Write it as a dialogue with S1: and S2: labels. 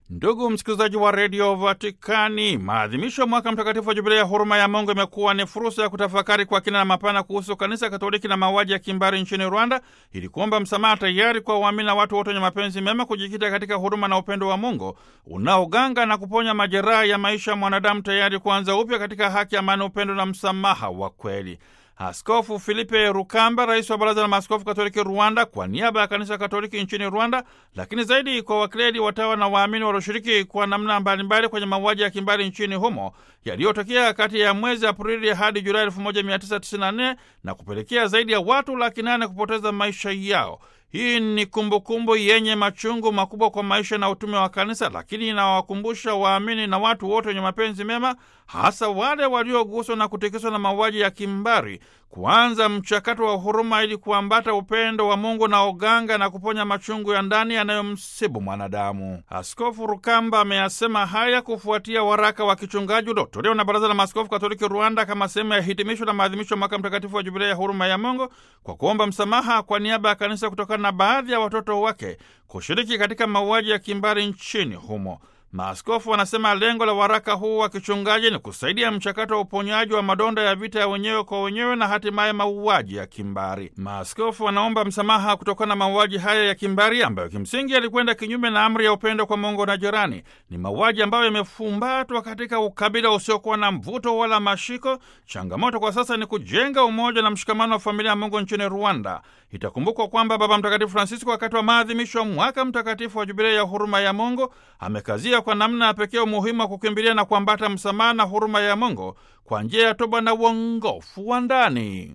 S1: Ndugu msikilizaji wa redio Vatikani, maadhimisho ya mwaka mtakatifu wa jubilei ya huruma ya Mungu imekuwa ni fursa ya kutafakari kwa kina na mapana kuhusu kanisa Katoliki na mauaji ya kimbari nchini Rwanda, ili kuomba msamaha tayari kwa waamini na watu wote wenye mapenzi mema kujikita katika huruma na upendo wa Mungu unaoganga na kuponya majeraha ya maisha ya mwanadamu, tayari kuanza upya katika haki, amani, upendo na msamaha wa kweli. Askofu Filipe Rukamba, rais wa Baraza la Maaskofu Katoliki Rwanda, kwa niaba ya Kanisa Katoliki nchini Rwanda, lakini zaidi kwa wakleri, watawa na waamini walioshiriki kwa namna mbalimbali kwenye mauaji ya kimbari nchini humo yaliyotokea kati ya mwezi Aprili hadi Julai 1994 na kupelekea zaidi ya watu laki nane kupoteza maisha yao. Hii ni kumbukumbu kumbu yenye machungu makubwa kwa maisha na utume wa kanisa, lakini inawakumbusha waamini na watu wote wenye mapenzi mema, hasa wale walioguswa na kutikiswa na mauaji ya kimbari, kuanza mchakato wa huruma ili kuambata upendo wa Mungu na oganga na kuponya machungu ya ndani yanayomsibu mwanadamu. Askofu Rukamba ameyasema haya kufuatia waraka wa kichungaji uliotolewa na Baraza la Maaskofu Katoliki Rwanda kama sehemu ya hitimisho la maadhimisho ya mwaka mtakatifu wa Jubilei ya huruma ya Mungu kwa kuomba msamaha kwa niaba ya kanisa kutokana na baadhi ya watoto wake kushiriki katika mauaji ya kimbari nchini humo. Maaskofu wanasema lengo la waraka huu wa kichungaji ni kusaidia mchakato wa uponyaji wa madonda ya vita ya wenyewe kwa wenyewe na hatimaye mauaji ya kimbari. Maaskofu wanaomba msamaha kutokana na mauaji haya ya kimbari ambayo kimsingi yalikwenda kinyume na amri ya upendo kwa Mungu na jirani. Ni mauaji ambayo yamefumbatwa katika ukabila usiokuwa na mvuto wala mashiko. Changamoto kwa sasa ni kujenga umoja na mshikamano wa familia ya Mungu nchini Rwanda. Itakumbukwa kwamba Baba Mtakatifu Francisco wakati wa maadhimisho ya mwaka mtakatifu wa Jubilei ya huruma ya Mungu amekazia kwa namna ya pekee umuhimu wa kukimbilia na kuambata msamaha na huruma ya Mungu kwa njia ya toba na uongofu wa ndani.